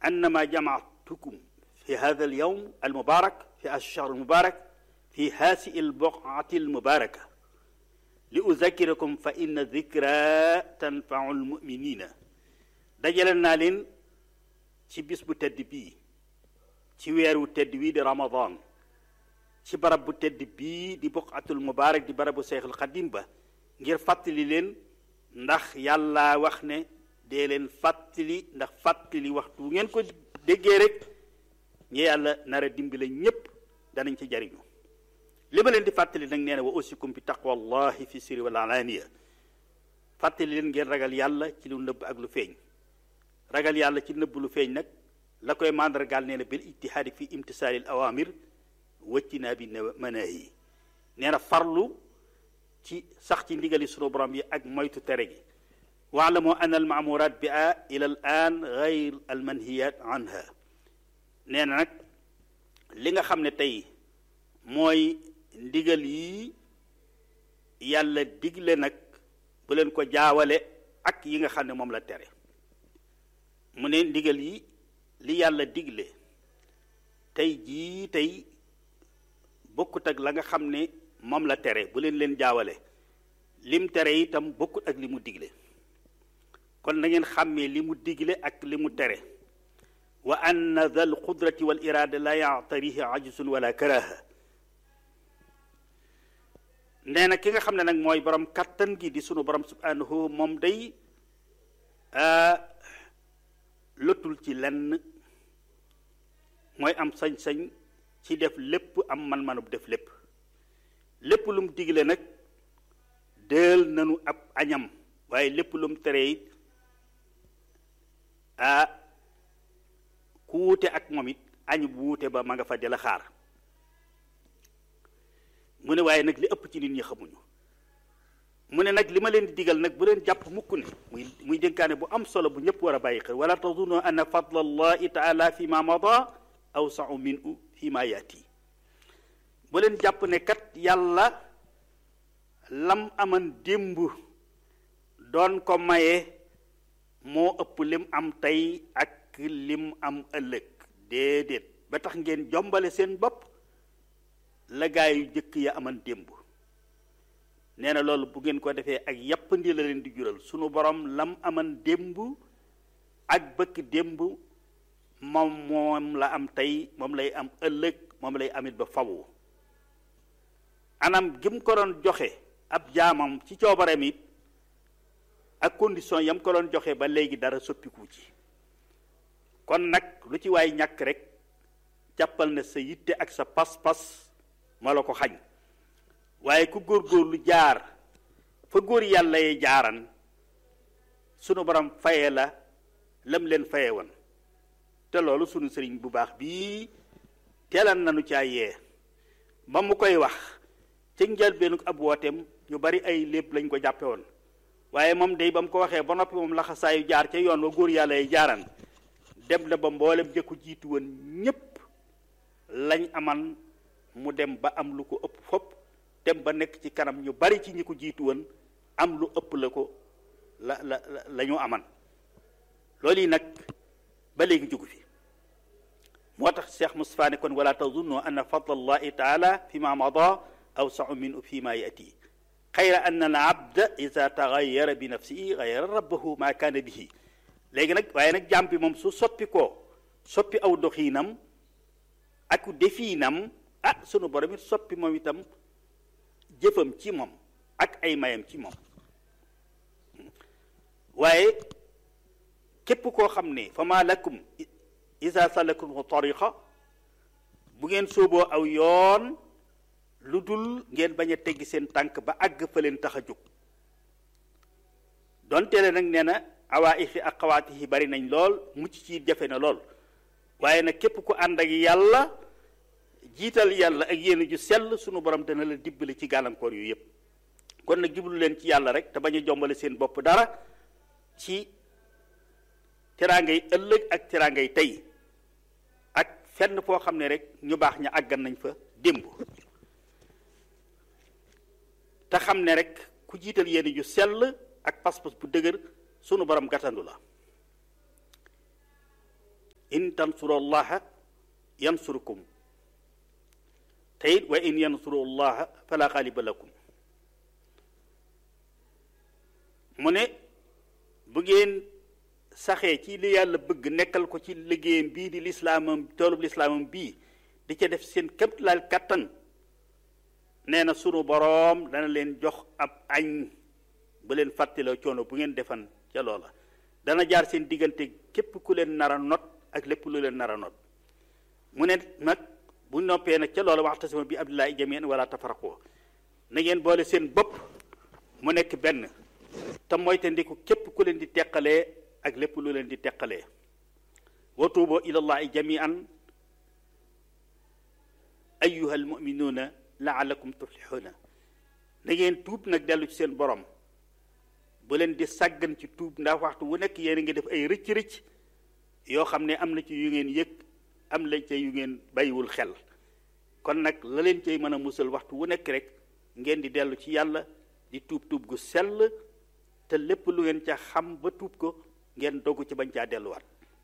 annama jamaatukum fi hada al yawm al mubarak fi ash-shahr al mubarak fi haasi al buqati al mubaraka li uzakirakum fa inna dikra tanfau al muminina dajale naa leen ci bis bu tedd bii ci weer wu tedd wii di ramadan ci barab bu tedd bii di buqatul mubarak di barabu seexul xadim ba ngir fàttali leen ndax yàlla wax ne dee leen fàttali ndax fàttali waxtu ngeen ko déggee rek ñi yàlla nar a dimbale ñépp danañ ci jariñu li ma leen di fàttali nag nee na wa usikum bi taqwallahi fi sirri wal alaaniya fàttali leen ngeen ragal yàlla ci lu nëbb ak lu feeñ ragal yàlla ci nëbb lu feeñ nag la koy màndargaal nee na bil ijtihaadi fi imtisaali al awamir wëccinaa bi manaahi nee na farlu ci sax ci ndigali sunu borom yi ak moytu tere gi waalamu an al maamurat bi a ila al an gayr al manhiyat anha nee na nag li nga xam ne tey mooy ndigal yi yàlla digle nag bu leen ko jaawale ak yi nga xam ne moom la tere mu ne ndigal yi li yàlla digle tey jii tey bokkut ak la nga xam ne moom la tere bu leen leen jaawale lim tere itam bokkut ak li mu digle kon na ngeen xàmmee li mu digle ak li mu tere wa anna dal qudrati wal irada la yaatarihi ajsun wala karaha nee na ki nga xam ne nag mooy borom kattan gi di sunu borom subhanahu moom day lotul ci lenn mooy am sañ-sañ ci def lépp am man-manub def lépp lépp lu mu digle nag dël nanu ab añam waaye lépp lu mu tere it ah ku wuute ak moom it añ bu wuute ba ma nga fa di la xaar mu ne waaye nag li ëpp ci nit ñi xamuñu mu ne nag li ma leen di digal nag bu leen jàpp mukk ne muy muy dénkaane bu am solo bu ñëpp war a bàyyi xel wala tazunnu anna fadla allahi taala fi ma mada awsau minu fi ma yaati bu leen jàpp ne kat yàlla lam aman démb doon ko maye moo ëpp lim am tey ak lim am ëllëg déedéet ba tax ngeen jombale seen bopp la gaa yu jëkk ya aman démb nee na loolu bu ngeen ko defee ak yàppandi la leen di jural sunu borom lam aman démb ak bëkk démb moom moom la am tey moom lay am ëllëg moom lay amit ba fawu anam gim ko doon joxe ab jaamam ci coobareem it ak condition yam ko doon joxe ba léegi dara soppiku ci kon nag lu ci waay ñàkk rek jàppal na sa yitte ak sa pas-pas moo la ko xañ waaye ku góor-góorlu jaar fa góor yàlla yee jaaran sunu borom faye la lam leen faye woon te loolu sunu sëriñ bu baax bii teelan nanu caa yee ba mu koy wax ci njëlbeenu ab wooteem ñu bari ay lépp lañ ko jàppe woon waaye moom day ba mu ko waxee ba noppi moom laxasaayu jaar ca yoon wa góor yàlla yi jaaran dem na ba mboolem jëkku jiitu woon ñépp lañ aman mu dem ba am lu ko ëpp fopp dem ba nekk ci kanam ñu bari ci ñi ko jiitu woon am lu ëpp la ko la la la ñu aman loolu yi nag ba léegi jugu fi moo tax Cheikh Moustapha ne kon wala tazunnu anna fadla allahi taala fi ma mada awsau min fi ma yati xayra an al abda ida taxayara bi nafsihi xayra rabbahu ma kaana bihi léegi nag waaye nag jàmm bi moom su soppi ko soppi aw doxiinam ak defiinam ah sunu borom it soppi moom itam jëfam ci moom ak ay mayam ci moom waaye képp koo xam ne fa ma lakum isa salakum tariqa bu ngeen sóoboo aw yoon lu dul ngeen bañ a teggi seen tànk ba àgg fa leen tax a jóg donte le nag nee na awaa ixi ak xawaati yi bari nañ lool mucc ci jafe na lool waaye nag képp ku ànd ak yàlla jiital yàlla ak yéen ju sell sunu borom dana la dibbali ci gàllankoor yu yépp kon nag jublu leen ci yàlla rek te bañ a jombale seen bopp dara ci teraangay ëllëg ak teraangay tey ak fenn foo xam ne rek ñu baax ña àggan nañ fa démb te xam ne rek ku jiital yéen ju sell ak pas-pas bu dëgër sunu borom gàttandu la in tansurullaha yansurukum te it wa in yansurullaha fala xaaliba lakum mu ne bu ngeen saxee ci li yàlla bëgg nekkal ko ci liggéeyam bii di lislaamam toolub lislaamam bii di ca def seen kéemtalaal kattan nee na sunu boroom dana leen jox ab añ ba leen fàttaloo coono bu ngeen defan ca loola dana jaar seen diggante képp ku leen nar a not ak lépp lu leen nar a not mu ne nag bu noppee nag ca loola waxtasima bi abdillahi jamian wala tafaraqoo na ngeen boole seen bopp mu nekk benn te moyte ndiku képp ku leen di teqalee ak lépp lu leen di teqalee wa tuuboo ilallahi jamian ayuha almuminuuna laalakum tuflixuuna na ngeen tuub nag dellu ci seen borom bu leen di sàggan ci tuub ndax waxtu wu nekk yéen a ngi def ay rëcc-rëcc yoo xam ne am na ci yu ngeen yëg am lañ ca yu ngeen bàyyiwul xel kon nag la leen cay mën a musal waxtu wu nekk rek ngeen di dellu ci yàlla di tuub tuub gu sell te lépp lu ngeen ca xam ba tuub ko ngeen dogu ci bañ caa delluwaat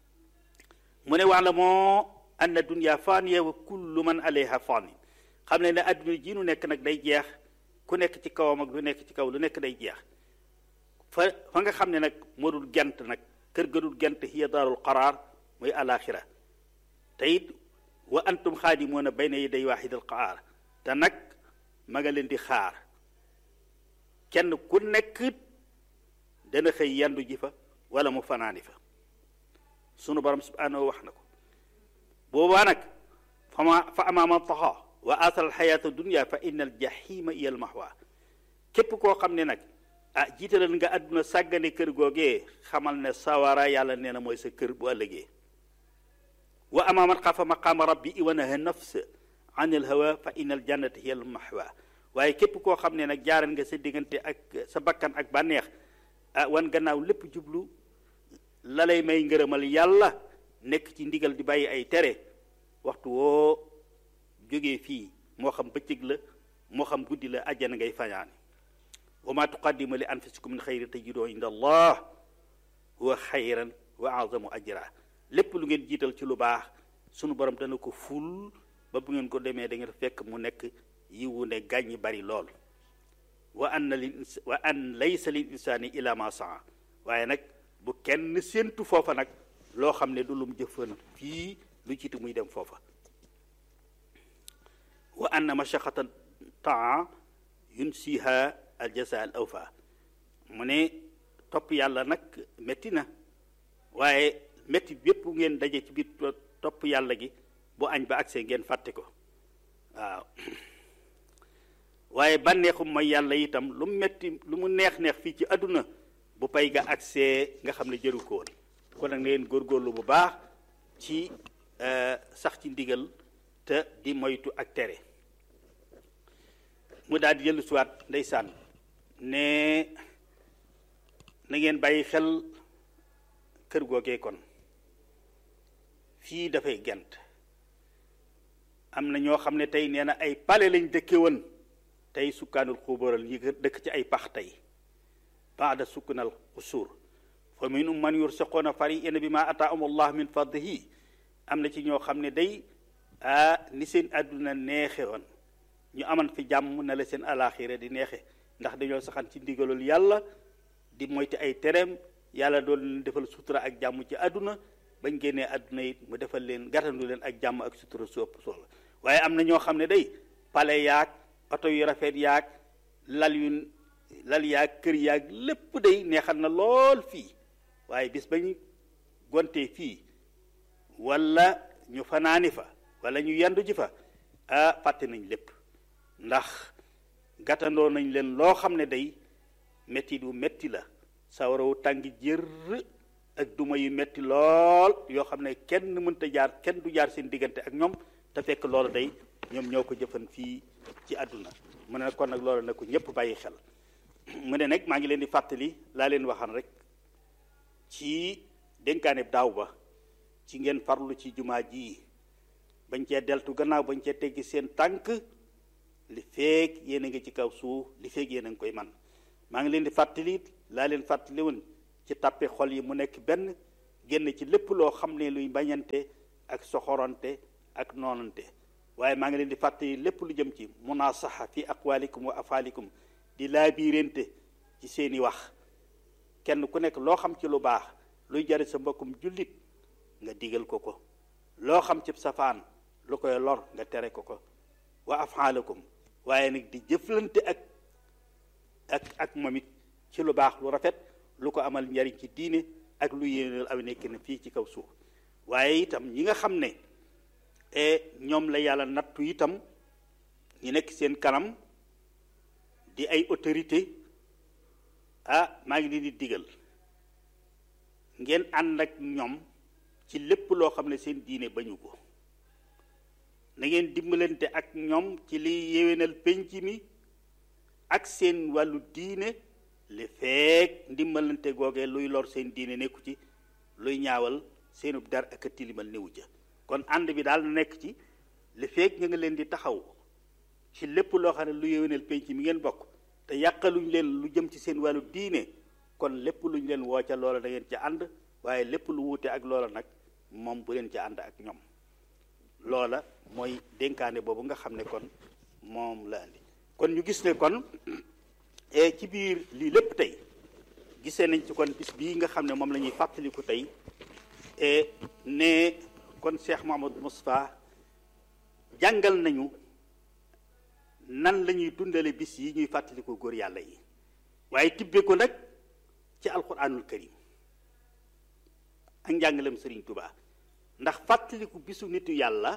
mu ne wax la moo anna dunya faaniya wa kullu man alayha faani xam ne ne adduna ji nu nekk nag day jeex ku nekk ci kawam ak lu nekk ci kaw lu nekk day jeex fa fa nga xam ne nag moo dul gent nag kër ga dul gent hiya daarul qaraar mooy alaxira te it wa antum xaadimoona bayna yaday waaxidal qaar te nag ma nga leen di xaar kenn ku nekk dana xëy yandu ji fa wala mu fanaani fa sunu borom subhanahu wax na ko boobaa nag fama fa amaama taxa wa asal alxayaata dunia fa inna al jahima iya al mahwa képp koo xam ne nag ah jiitalal nga àdduna sàggane kër googee xamal ne sawara yàlla nee na mooy sa kër bu ëllëgee wa amaaman xafa maqaama rabbi wa naha nafs an al hawa fa inna al jannata hiya al mahwa waaye képp koo xam ne nag jaaral nga sa diggante ak sa bakkan ak bànneex ah wan gannaaw lépp jublu la lay may ngërëmal yàlla nekk ci ndigal di bàyyi ay tere waxtu woo jógee fii moo xam bëccëg la moo xam guddi la àjjana ngay fañaani wa ma tuqaddimu li anfusikum min xayrin tajidoo inda allah huwa xayran wa azamu ajra lépp lu ngeen jiital ci lu baax sunu borom dana ko ful ba bu ngeen ko demee da ngeen fekk mu nekk yiwu ne gàññi bari lool wa anna lil wa an laysa lil insaani ila ma saa waaye nag bu kenn séentu foofa nag loo xam ne du lum jëfan fii lu jiitu muy dem foofa wa anna mashaqata taa yunsiha al jasa al awfa mu ne topp yàlla nag métti na waaye métti bépp ngeen daje ci biir topp yàlla gi bu añ ba agsee ngeen fàtte ko waaw waaye bànneexum mooy yàlla itam lu mu metti lu mu neex-neex fii ci àdduna bu pay ga agsee nga xam ne jëru ko woon kon nag ngeen góorgóorlu bu baax ci sax ci ndigal te di moytu ak tere mu daal di jëllu siwaat ndeysaan ne na ngeen bàyyi xel kër googee kon fii dafay gent am na ñoo xam ne tey nee na ay pale lañ dëkke woon tey sukkaanul xuubaral yi dëkk ci ay pax tey baada sukkanal xusuur fa minhum man yursaqoona fariina bi ma ataahum allah min fadlihi am na ci ñoo xam ne day ah ni seen àdduna neexe woon ñu aman fi jàmm na la seen alaxira di neexe ndax dañoo saxan ci ndigalul yàlla di moytu ay tereem yàlla doon leen defal sutura ak jàmm ci àdduna bañ génnee àdduna it mu defal leen gàttandu leen ak jàmm ak sutura su ëpp soxla waaye am na ñoo xam ne day pale yaag oto yu rafet yaag lal yu lal yaag kër yaag lépp day neexal na lool fii waaye bis bañ gontee fii wala ñu fanaani fa wala ñu yendu ji fa ah fàtte nañ lépp ndax gàttandoo nañ leen loo xam ne day metti du metti la sawarawu tàng jër ak duma yu metti lool yoo xam ne kenn mënta jaar kenn du jaar seen diggante ak ñoom te fekk loolu day ñoom ñoo ko jëfan fii ci àdduna mu ne kon nag loolu na ko ñëpp bàyyi xel mu ne nag maa ngi leen di fàttali laa leen waxan rek ci dénkaane daaw ba ci ngeen farlu ci jumaa ji bañ cee deltu gannaaw bañ cee teggi seen tànk li feeg yéen a ngi ci kaw suuf li feeg yéen a ngi koy man maa ngi leen di fàttali laa leen fàttali woon ci tàppe xol yi mu nekk benn génn ci lépp loo xam ne luy bañante ak soxorante ak noonante waaye maa ngi leen di fàttali lépp lu jëm ci munaasaxa fi aqwalikum wa afaalikum di laabiirante ci seeni wax kenn ku nekk loo xam ci lu baax luy jari sa mbokkum jullit nga digal ko ko loo xam ci safaan lu koy lor nga tere ko ko wa afaalakum waaye nag di jëflante ak ak ak moom it ci lu baax lu rafet lu ko amal njariñ ci diine ak lu yéenal aw nekk na fii ci kaw suuf waaye itam ñi nga xam ne ñoom la yàlla nattu itam ñi nekk seen kanam di ay autorité ah maa ngi leen di digal ngeen ànd ak ñoom ci lépp loo xam ne seen diine bañu ko na ngeen dimbalante ak ñoom ci liy yéwénal penc mi ak seen wàllu diine li feek ndimbalante googee luy lor seen diine nekku ci luy ñaawal seenub dar ak a tilimal néewu ca kon ànd bi daal na nekk ci li feek nga nga leen di taxaw ci lépp loo xam ne lu yéwénal penc mi ngeen bokk te yàqaluñ leen lu jëm ci seen wàllu diine kon lépp luñ leen woo ca loola da ngeen ca ànd waaye lépp lu wuute ak loola nag moom bu leen ca ànd ak ñoom loola mooy dénkaane boobu nga xam ne kon moom la andi kon ñu gis ne kon ci biir lii lépp tey gisee nañ ci kon bis bii nga xam ne moom la ñuy fàttaliku tey ne kon Cheikh Mouhamadou Moustapha jàngal nañu nan la ñuy dundale bis yi ñuy fàttaliku góor yàlla yi waaye tibbe ko nag ci alquranul karim ak njàngalem Sëriñ Tuubaa ndax fàttaliku bisu nitu yàlla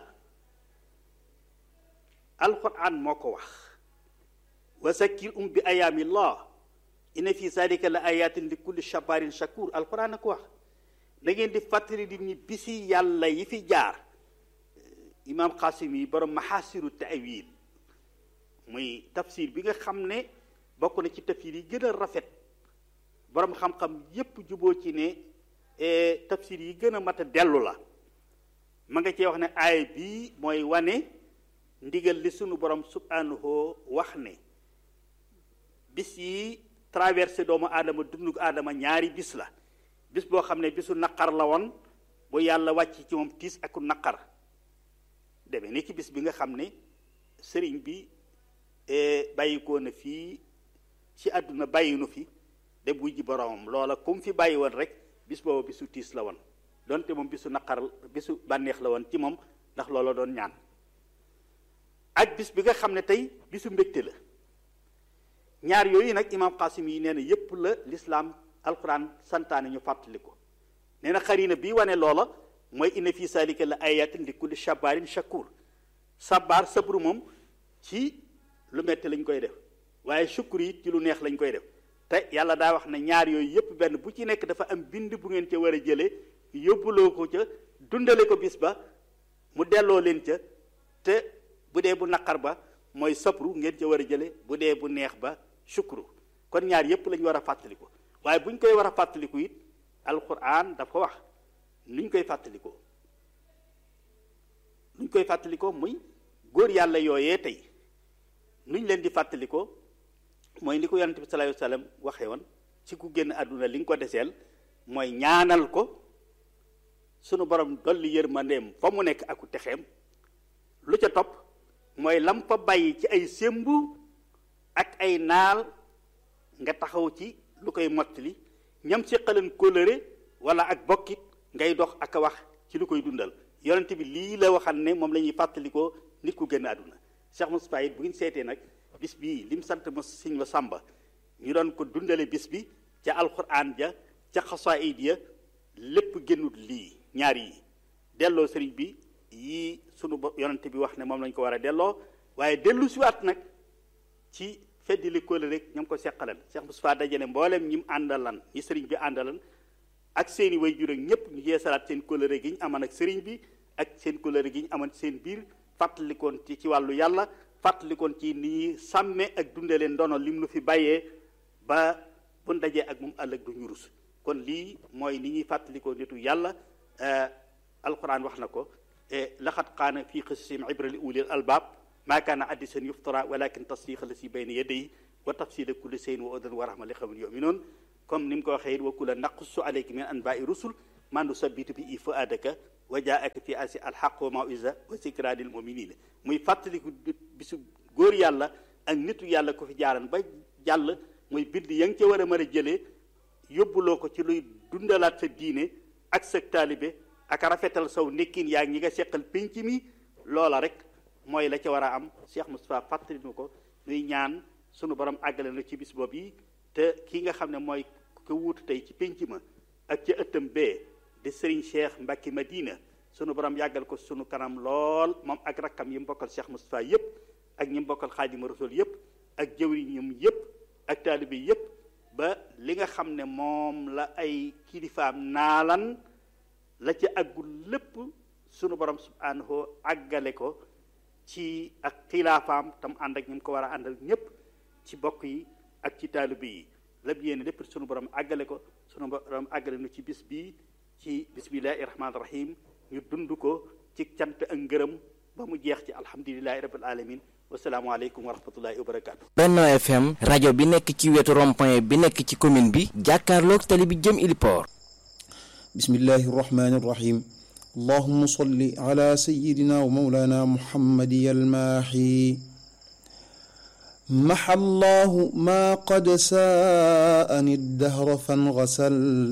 alquran moo ko wax wa zakkir um bi ayaamillah inna fi zalika la ayatin li kulli shabarin shakur alquran a ko wax da ngeen di fàttali di ñi bisi yàlla yi fi jaar imam xaasim yi borom maxaasiru taawil muy tafsir bi nga xam ne bokk na ci tafsir yi gën a rafet borom xam-xam yépp juboo ci ne tafsir yi gën a mat a dellu la ma nga cee wax ne aay bii mooy wane ndigal li sunu borom subhanahu wax ne bis yi traversé doomu aadama dundu aadama ñaari bis la bis boo xam ne bisu naqar la woon bu yàlla wàcc ci moom tiis ak naqar demee ni ci bis bi nga xam ne sëriñ bi bàyyikoo na fii ci àdduna bàyyinu fi de buy ji boromam loola comme fi bàyyi woon rek bis boobu bisu tiis la woon donte moom bisu naqar bisu bànneex la woon ci moom ndax loola doon ñaan ak bis bi nga xam ne tey bisu mbégte la ñaar yooyu nag imaam Qasim yi nee na yépp la lislaam alquran santaane ñu fàttali ko nee na xarina bii wane loola mooy inna fii salika la ayatin li kulli shabarin shakur sabar sabru moom ci lu metti lañ koy def waaye sukkur yi ci lu neex lañ koy def te yàlla daa wax ne ñaar yooyu yépp benn bu ci nekk dafa am bind bu ngeen ca war a jëlee yóbbuloo ko ca dundale ko bis ba mu delloo leen ca te bu dee bu naqar ba mooy sabru ngeen ca war a jële bu dee bu neex ba sukuru kon ñaar yépp lañu war a fàttaliku waaye bu ñu koy war a fàttaliku it alquran dafa wax nuñ koy fàttalikoo nuñ koy fàttalikoo muy góor yàlla yooyee tey nuñ leen di fàttalikoo mooy li ko yonente bi sallallahu alayhi wasallam waxee woon ci ku génn àdduna li nga ko deseel mooy ñaanal ko sunu borom dolli yërmandeem fa mu nekk aku texeem lu ca topp mooy lam fa bàyyi ci ay sémbu ak ay naal nga taxaw ci lu koy mottali ñam séqaleen kóllëre wala ak bokkit ngay dox ak a wax ci lu koy dundal yonent bi lii la waxan ne moom la ñuy fàttalikoo nit ku génn àdduna Cheikh Moustapha it bu ngeen seetee nag bis bii lim sant ma siñ ma sàmba ñu doon ko dundale bis bi ca alquran ja ca xasaayid ya lépp génnut lii ñaar yi delloo sëriñ bi yii sunu yonent bi wax ne moom lañ ko war a delloo waaye dellu siwaat nag ci feddi li kóole rek ñoom ko seqalan Cheikh Moustapha dajale mboolem ñi mu àndalan ñi sëriñ bi àndalan ak seeni way jur ak ñëpp ñu yeesalaat seen kóllëre gi ñu amoon ak sëriñ bi ak seen kóllëre gi ñu amoon seen biir fàttalikoon ci ci wàllu yàlla fàttalikoon ci ni ñuy sàmme ak dundalee ndono lim nu fi bàyyee ba bu dajee ak moom ëllëg du ñu rus kon lii mooy ni ñuy fàttalikoo nitu yàlla alquran wax na ko laqad qaana fii qisasihim ibra li ulil albaab maa kaana hadiisan yuftara walakin tasdiqa la si bayna yadayhi wa tafsila kulli shay'in wa hudan wa rahma li qawmin yu'minun comme ni mu ko waxee wa kulla naqussu alayka min anba'i rusul mandu sabitu bi i fuadaka wa jaaka fi asi alxaq wa mawisa wa sikra lil muminina muy fàttaliku bisu góor yàlla ak nitu yàlla ko fi jaaran ba jàll muy bind ya nga ca war a mën a jëlee yóbbuloo ko ci luy dundalaat sa diine ak sa taalibe ak rafetal saw nekkin yaa ñi nga seqal pénc mi loola rek mooy la ca war a am Cheikh Moustapha fàttali nu ko nuy ñaan sunu borom àggale na ci bis boobu yi te ki nga xam ne mooy ko wuutu tey ci pénc ma ak ca ëttam bee di Serigne Cheikh Mbacke Madina sunu borom yàggal ko sunu kanam lool moom ak rakkam yi mu bokkal Cheikh Moustapha yépp ak ñi mu bokkal Xaadimu Rasul yépp ak jëwriñam yépp ak taalibe yépp ba li nga xam ne moom la ay kilifaam naalan la ca àggul lépp sunu borom subhanahu àggale ko ci ak xilaafaam tam ànd ak ñi mu ko war a àndal ñépp ci bokk yi ak ci taalibe yi lépp yéene lépp sunu borom àggale ko sunu borom àggale nu ci bis bii ci bismillahi rahmaani rahim ñu dund ko ci cant ak ngërëm ba mu jeex ci alhamdulilahi rabbil alamin wasalaamualeykum wa rahmatullahi wa barakaatu. Benno FM rajo bi nekk ci wetu rond-point bi nekk ci commune bi jàkkaarloog tali bi jëm Iliport. bismillahi rahmaani rahim. allahumma salli ala sayyidina wa mawlana muhammadi almaahi. maha allahu ma qad saani dahra fangasal.